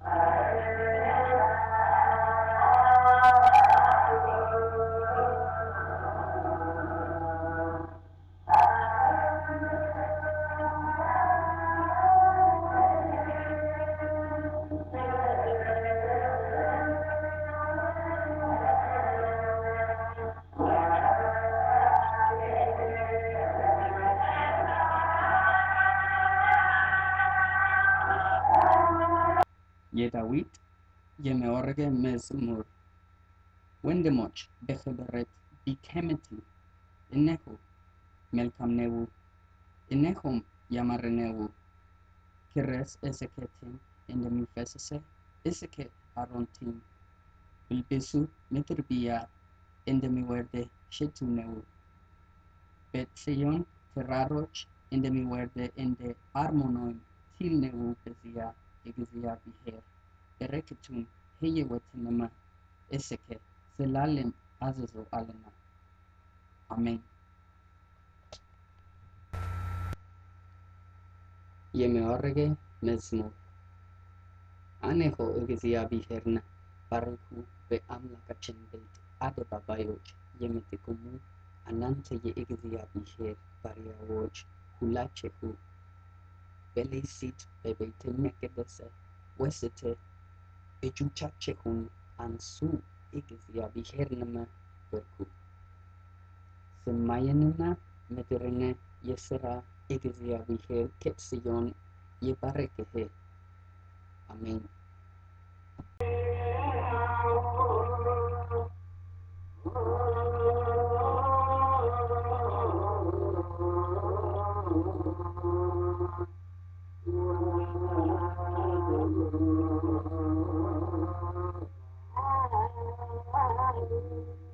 የዳዊት የመወረገ መዝሙር ወንድሞች በህብረት ቢቀመጡ እነሆ መልካም ነው፣ እነሆም ያማረ ነው። ክረስ እስከ ቴም እንደሚፈስስ እስከ አሮን ቲም ብልብሱ ምድር ብያ እንደሚወርድ ሽቱ ነው። በጽዮን ተራሮች እንደሚወርድ እንደ አርሞኖን ቲል ነው። በዚያ የእግዚአብሔር በረከቱን ሕይወትንማ እስከ ዘላለም አዝዞአልና። አሜን። የመወረገ መዝሙር አነሆ እግዚአብሔርን ባርኩ፣ በአምላካችን ቤት አደባባዮች የምትቆሙ እናንተ የእግዚአብሔር ባሪያዎች ሁላችሁ በሌሊት በቤተ መቅደስ ውስጥ እጆቻችሁን አንሱ፣ እግዚአብሔርንም ባርኩ። ሰማይንና ምድርን የሠራ እግዚአብሔር ከጽዮን ይባርክህ። አሜን። Thank you.